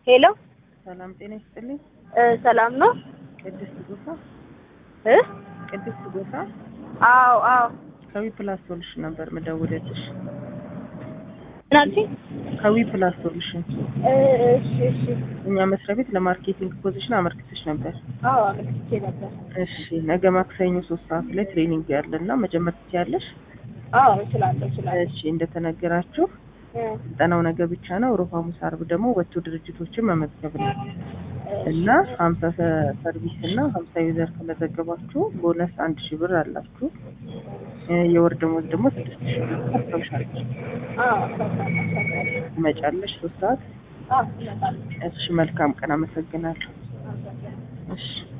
ሄሎ ሰላም ጤና ይስጥልኝ። እ ሰላም ነው ቅድስት ጎሳ እ ቅድስት ጎሳ አዎ አዎ ከዊ ፕላስ ሶሉሽን ነበር ምደውልልሽ። ምን አልሽኝ? ከዊ ፕላስ ሶሉሽን እ እሺ እሺ እኛ መስሪያ ቤት ለማርኬቲንግ ፖዚሽን አመልክተሽ ነበር። አዎ አመልክቼ ነበር። እሺ ነገ ማክሰኞ ሶስት ሰዓት ላይ ትሬኒንግ ያለና መጀመር ትችያለሽ። አዎ እችላለሁ እችላለሁ። እሺ እንደተነገራችሁ እ ስልጠናው ነገ ብቻ ነው። ሮብ፣ ሐሙስ፣ ዓርብ ደግሞ ወጥቶ ድርጅቶችን መመዝገብ ነው እና ሀምሳ ሰርቪስ እና ሀምሳ ዩዘር ከመዘገባችሁ ቦነስ አንድ ሺህ ብር አላችሁ። እ የወር ደሞዝ ደግሞ ስድስት ሺህ ብር ታስታውሻለሽ። አዎ አሳውቃለሁ። ትመጫለሽ ሶስት ሰዓት። አዎ እመጣለሁ። እሺ መልካም ቀን። አመሰግናለሁ። አመሰግናለሁ። እሺ